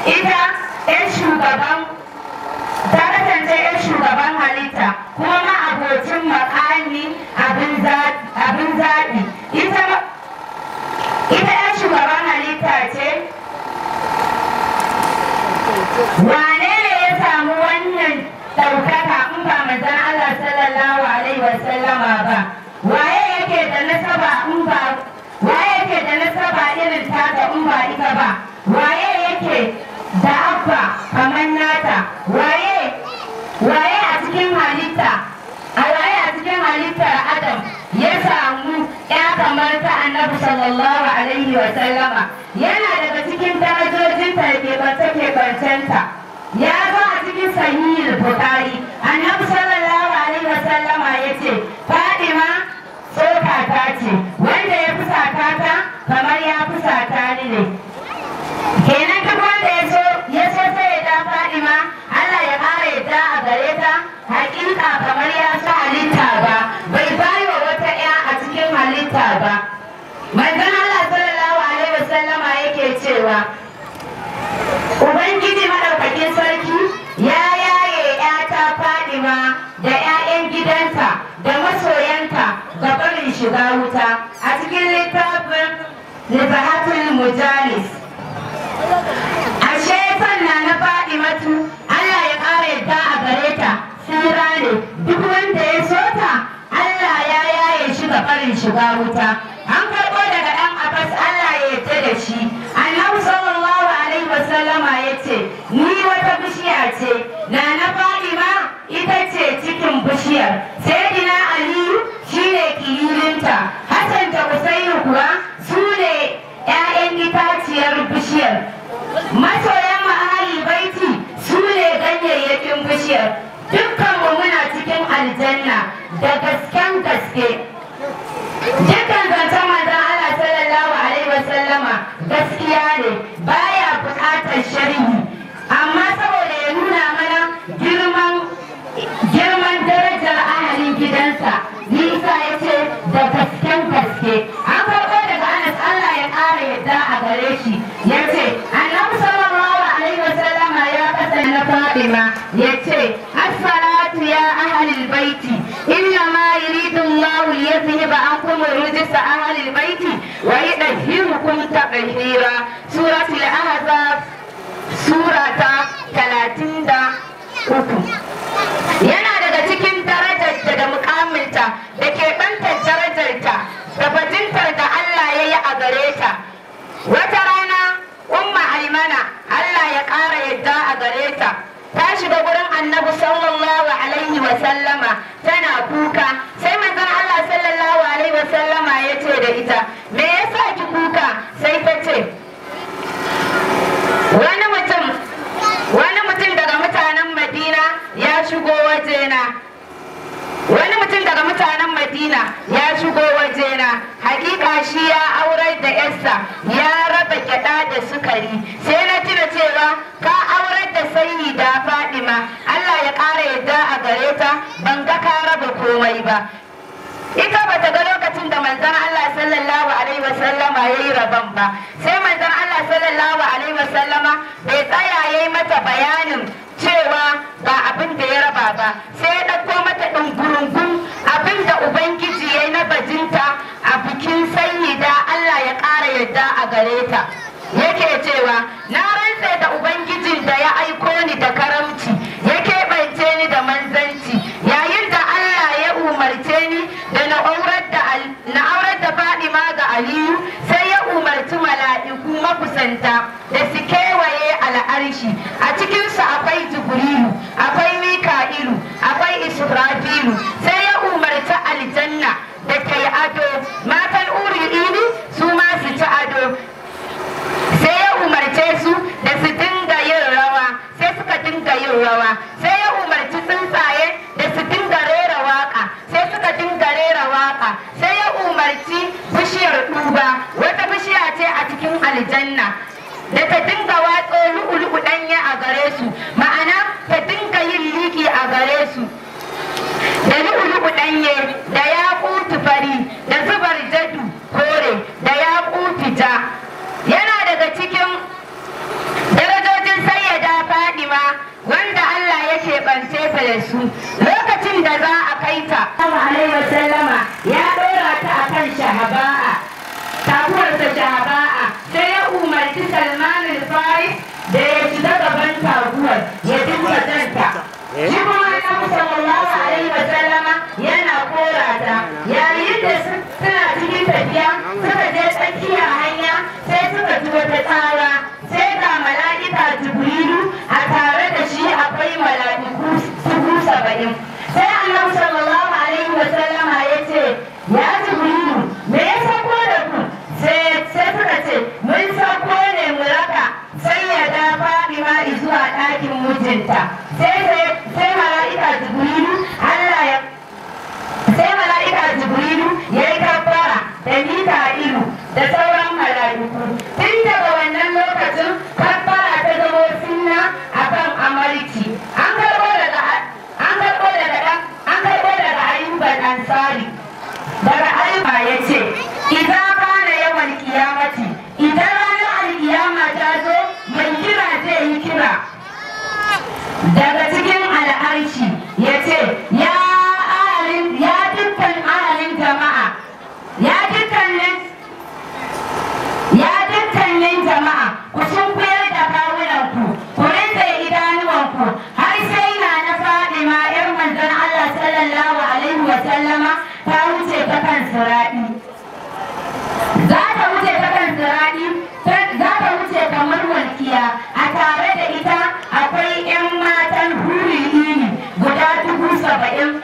ita 'yan shugaban ta kasance 'yan shugaban halitta kuma ma'abocin makami abin zaɓi ita ita 'yan shugaban halitta ce wane ne ya samu wannan ɗaukaka in ba manzon Allah sallallahu alaihi wasallama ba waye yake da nasaba in ba waye yake da nasaba irin taka in ba ita ba waye yake da abba kamar nata waye waye a cikin halitta a waye a cikin halittar adam ya samu ya kamar ta annabi sallallahu alaihi wa sallama yana daga cikin darajojin ta da keɓance ya zo a cikin sahihul bukhari annabi sallallahu alaihi wa sallama ya ce fadima tsoka ta ce wanda ya fusata ta kamar ya fusata ni ne kenan duk wanda ya so ya so sai ya da fadima Allah ya kare yadda a gare ta hakika kamar ya sa halitta ba bai bayi wa wata ya a cikin halitta ba manzon Allah sallallahu alaihi wasallama yake cewa Ubangiji madaukakin sarki ya yaye ‘yata Fadima da ‘ya'yan gidanta da masoyanta ga barin shiga wuta a cikin littafin Libahatul Mujalis. Ashe sanna na Fadimatu Allah ya ƙara yadda a gare ta tsira ne duk wanda ya so ta Allah ya yaye shi ga barin shiga wuta. An karɓo daga ɗan Abbas Allah ya yarda da shi. Annabi sallallahu alaihi wasallama ya ce ni wata bishiya ce na na Fadima ita ce cikin bishiyar. Sayyidina Aliyu shine kililinta. Hassan da Usainu kuwa su ne 'ya'yan itaciyar bishiyar. Masoyan ahali baiti su ne ganyayyakin bishiyar. Dukkanmu muna cikin aljanna da gasken gaske. Dukkan zancen manzon Allah sallallahu alaihi wasallama gaskiya ne baya buƙatar sharhi amma saboda ya nuna mana girman girman darajar ahalin gidansa Nisa ya ce da gasken gaske an karɓo daga Anas Allah ya ƙara yadda a gare shi ya ce annabi sallallahu alaihi wasallama ya kasance na Fatima ya ce as-salatu ya ahlul baiti inna ma yuridu Allah liyazhiba ankum rijsa ahlul baiti wa yudahhirukum tadhhira suratul ahzab surata 33 yana daga cikin darajarta da mukaminta da keɓantar darajarta da bajintar da Allah ya yi a gare ta wata rana umma aimana Allah ya ƙara yadda a gare ta ta shiga gurin annabi sallallahu alaihi wa sallama tana kuka sai manzon Allah sallallahu alaihi wa sallama ya ce da ita me yasa ki kuka sai ta ce wani mutum wani mutum daga mutanen Madina ya shigo wajena wani mutum daga mutanen Madina ya shigo wajena hakika shi ya aurar da yarsa ya raba gyada da sukari sai na tuna cewa ka aurar da sanyi da Fadima Allah ya ƙara yadda a gare ta ban ga ka raba komai ba ita ba ta ga lokacin da manzon Allah sallallahu alaihi wasallama ya yi rabon ba sai manzon Allah sallallahu alaihi wasallama bai tsaya ya yi mata bayanin cewa ba abin da ya raba ba sai ya ɗauko mata ɗungurungun abin da ubangiji ya yi na bajinta a bikin sanyi da Allah ya ƙara yadda a gare ta yake cewa na rantse da ubangijin da ya aiko ni da karamci ya keɓance ni da manzanci yayin da Allah ya umarce ni da na aurar da na aurar da Fadima ga Aliyu sai ya umarci mala'iku makusanta da su kewaye al'arshi a cikinsu akwai Jibrilu akwai Mika'ilu akwai Israfilu sai ya umarci aljanna da ta yi ado matan uri ini su ma su ci ado sai ya umarce su da su dinga yin rawa sai suka dinga yin rawa sai ya umarci tsuntsaye da su dinga rera waka sai suka dinga rera waka sai ya umarci bishiyar duba wata bishiya ce a cikin aljanna da ta dinga watso lu'ulu'u danye a gare su ma'ana ta dinga yin liki a gare su da lu'ulu'u danye da ya fari da zubar jadu kore da ya ja yana daga cikin darajojin da su lokacin da za a kai ta alaihi wasallama ya ɗora ta a kan shahaba'a taguwarsa shahaba'a sai ya umarci salman al-faris da ya shiga gaban taguwar ya dinga janta shi kuma annabi sallallahu alaihi wasallama yana kora ta yayin da suna cikin tafiya suka je tsakiyar hanya sai suka ji wata tsara sai ga mala'ika jibrilu a tare da shi akwai mala'iku dubu saba'in sai annabi sallallahu alaihi wasallama ya ce ya jibrilu me ya sako da ku sai suka ce mun sako ne mu raka sai ya da fadima zuwa ɗakin mijinta sai mala'ika jibrilu Allah ya sai mala'ika jibrilu ya yi kabbara da mika'ilu da sauran mala'iku tun daga wannan lokacin kabbara ta zamo sunna akan amarci an karɓo daga an karɓo daga an karɓo daga ayyuban ansari daga ayyuba ya ce idan kana yawan kiyamati idan ranar alkiyama ta zo mai kira zai yi kira daga cikin al'arshi ya ce ya ya dukkan ahalin jama'a ya dukkanin ya dukkanin jama'a ku sun kuyar da kawunanku ku rinse idanuwanku har sai na na fadima yar manzon Allah sallallahu alaihi wa sallama ta wuce ta kan siraɗi za ta wuce ta kan siraɗi za ta wuce kamar walkiya a tare da ita akwai 'yan matan huri ini guda dubu saba'in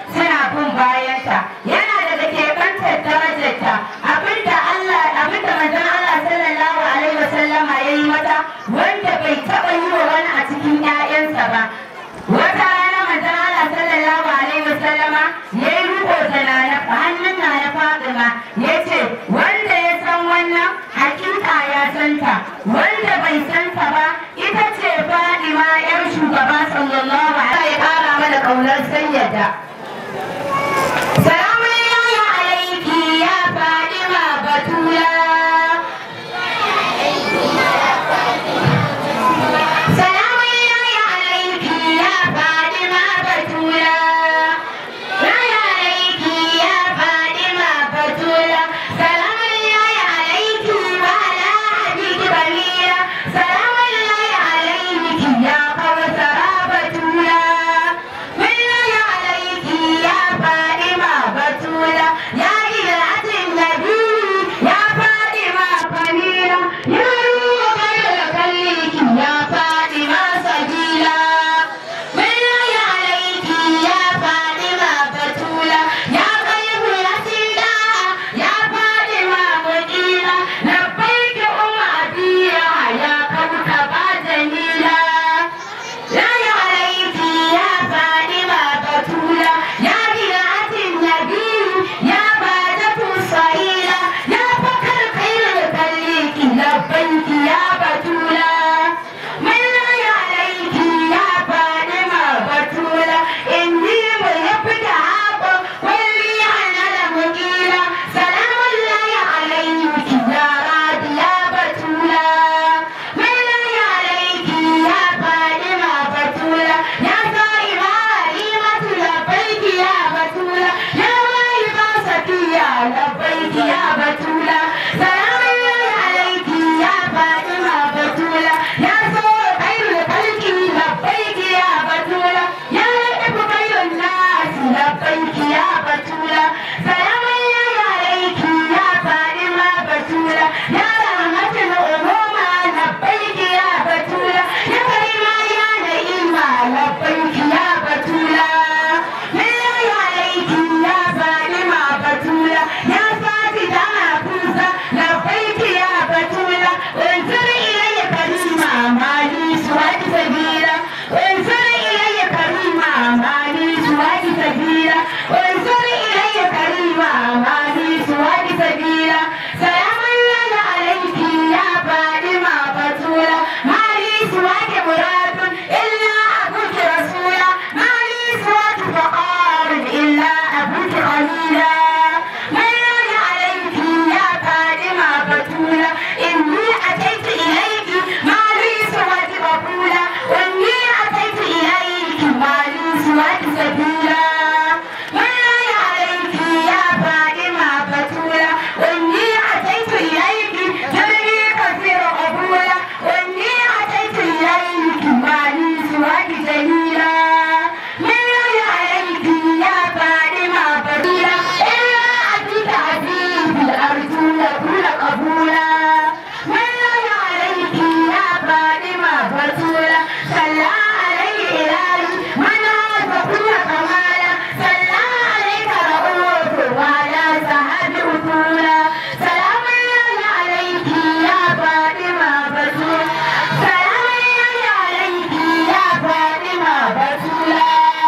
رسولا صلى عليه إلهي من عرف كل كمالا صلى عليك رؤوف وعلى سحب أصولا سلام الله عليك يا فاطمة رسول سلام الله عليك يا فاطمة رسولا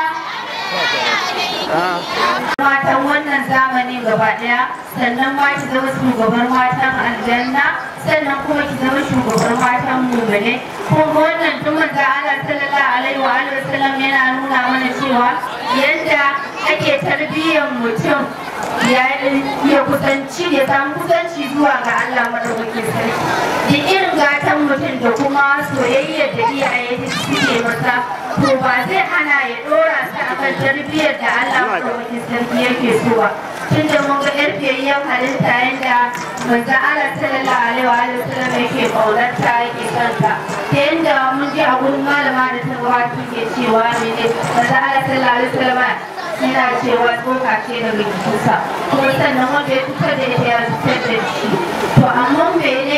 matan wannan zamanin gaba daya sannan ma ki zama shugabar matan aljanna sannan kuma ki zama shugabar matan mugane kuma wannan tun manzo Allah sallallahu alaihi wa alihi wasallam yana nuna mana cewa yadda ake tarbiyyar mutum ya ya kusanci ya samu kusanci zuwa ga Allah madaukakin sarki da irin gatan mutum da kuma soyayyar da iyaye suke masa to ba zai hana ya dora su akan tarbiyyar da Allah madaukakin sarki yake so ba tun da mun ga yar fiyayyen halitta yadda manzon Allah sallallahu alaihi wa alihi wasallam yake kaunarta yake kanta ta yadda mun ji a gurin malama da ta gabata ke cewa mene manzon Allah sallallahu alaihi wasallam yana cewa tsoka ce daga jikinsa kuma sannan wanda ya fitar da ita ya fitar da shi to amma mene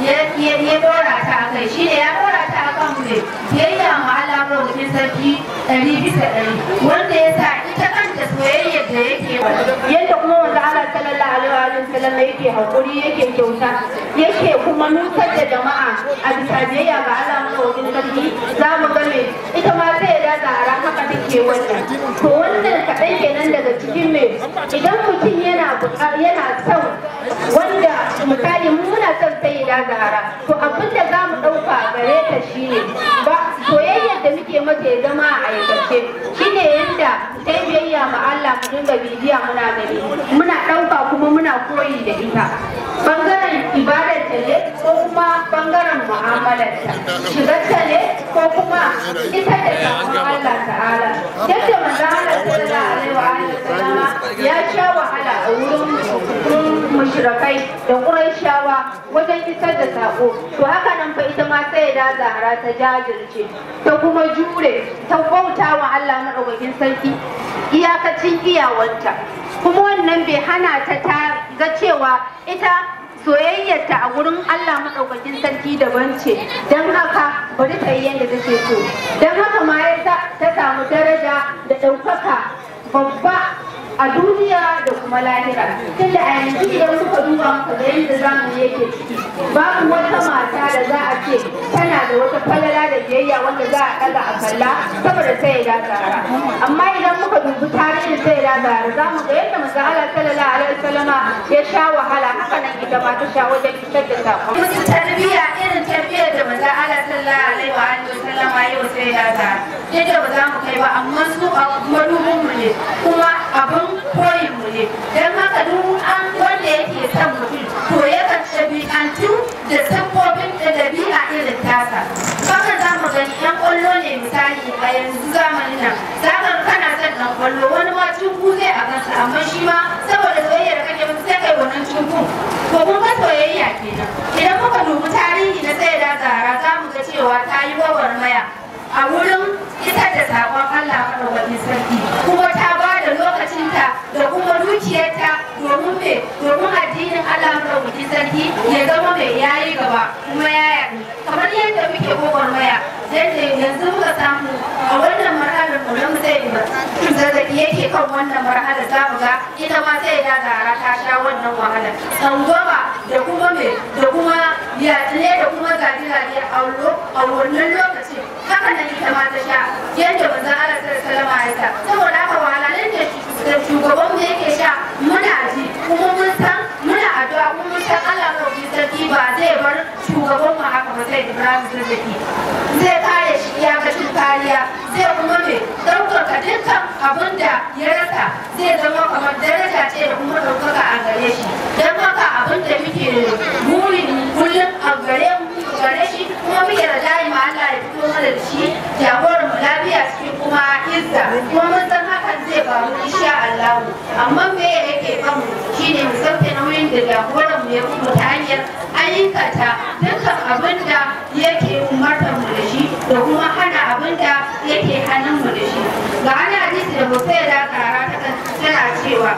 ya dora ta a kai shi ne ya dora ta a kan mu biyayya ma Allah madaukakin sarki ɗari bisa ɗari wanda ya sa ita kanta soyayyar da yake yadda kuma wanda Allah sallallahu alaihi wa sallam yake hakuri yake kyauta yake kuma nutar da jama'a a bisa biyayya ga Allah madaukakin sarki za mu ga me ita ma sai da zara haka take wannan to wannan kaɗan kenan daga cikin me idan mutum yana yana son wanda misali muna son sai da zara to abin da za mu ɗauka gare ta shine ba soyayyar da muke mata ya zama a aikace shine yadda ta yi biyayya ma Allah mu dinga bibiya muna gani muna ɗauka kuma muna koyi da ita bangaren ibadar ta ne ko kuma bangaren mu'amalar ta shigar ta ne ko kuma ita da sakon Allah ta'ala yadda manzo Allah sallallahu alaihi wa alihi wasallama ya sha wahala a wurin mushrikai da Qurayshawa wajen isar da sako to haka nan fa ita ma sai da Zahra ta jajirce ta kuma jure ta bauta wa Allah madaukakin sarki iyakacin iyawarta kuma wannan bai hana ta ta ga cewa ita soyayyarta a gurin Allah maɗaukakin sarki daban ce don haka bari ta yi yadda take so don haka ma ya ta samu daraja da ɗaukaka babba a duniya da kuma lahira tunda a yanzu idan muka duba muka ga yadda zamani yake ciki babu wata mata da za a ce tana da wata falala da biyayya wanda za a ɗaga a kalla saboda sai ya zara amma idan muka dubi tarihin sai ya zara za mu ga yadda manzo Allah sallallahu alaihi wasallama ya sha wahala haka nan ita ma ta sha wajen fitar da sakon musu tarbiyya irin tarbiyyar da manzo Allah sallallahu alaihi wa alihi wasallama yau sai ya zara yadda ba za mu kai ba amma su a madubin mu ne kuma abin koyin mu ne don haka duk an wanda yake son mutum to yakan ɗabi'antu da sabbobin da ɗabi'a irin tasa haka za mu gani yan ƙwallo ne misali a yanzu zamanin nan za ka kana son ɗan ƙwallo wani ma cinku zai a kansa amma shi ma saboda soyayya da kake musu sai kai wannan cinkun to kun ga soyayya kenan idan muka dubi tarihi na sai da zara za mu ga cewa ta yi gwagwarmaya a wurin isar da saƙon Allah maɗaukakin sarki kuma ta ba da lokacinta da kuma dukiyarta domin me domin addinin Allah maɗaukakin sarki ya zama mai yayi gaba kuma ya yaɗu kamar yadda muke gwagwarmaya yadda yanzu muka samu a wannan marhalar mu na musayi ba zazzaki yake kan wannan marhalar za mu ga ita ma sai da gara ta sha wannan wahalar tsangwama da kuma me da kuma yaɗile da kuma gaji-gaji a wannan lokacin haka nan ita ma ta sha yadda manzon Allah sallallahu alaihi ya sa saboda haka wahalalun da shugaban mu yake sha muna ji kuma mun san muna addu'a kuma mun san Allah mai sarki ba zai bar shugaban mu haka ba sai Ibrahim Zazzaki zai kare shi ya ga kariya zai kuma me ɗaukaka dukkan abin da ya rasa zai zama kamar daraja ce da kuma ɗaukaka a gare shi don haka abin da muke burin kullum a gare mu gare shi kuma muke da dai ma Allah ya fito mana da shi jagoran mu lafiya cikin kuma izza kuma mun san hakan zai faru insha Allah amma me yake kan mu shine mu sauke nauyin da jagoran mu ya kuma ta hanyar aikata dukkan abin da yake umartar mu da shi da kuma hana abin da yake hannun mu da shi ga ana hadisi da Hussein da kara ta tana cewa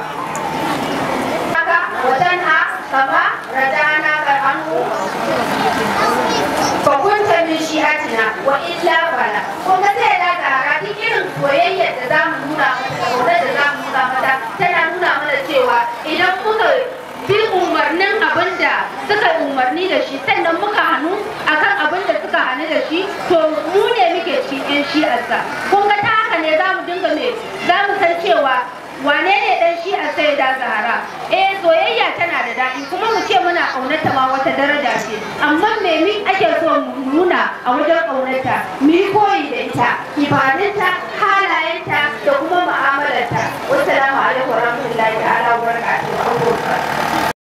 haka watanha kama radana ka anhu fa kunta min shi'atina wa illa fala kun ga sai da zara duk irin soyayyar da zamu nuna mata da kaunar da zamu nuna mata tana nuna mana cewa idan muka bi umarnin abin da suka umarni da shi sannan muka hannu akan abin da suka hannu da shi to mu ne muke cikin shi'arsa kun ga ta haka ne za mu dinga me za mu san cewa wane ne dan shi a sai da zahara eh soyayya tana da daɗi kuma mu ce muna ƙaunarta ma wata daraja ce amma me mi ake so mu nuna a wajen ƙaunarta mu yi koyi da ita ibadunta halayenta da kuma mu'amalarta wassalamu alaikum warahmatullahi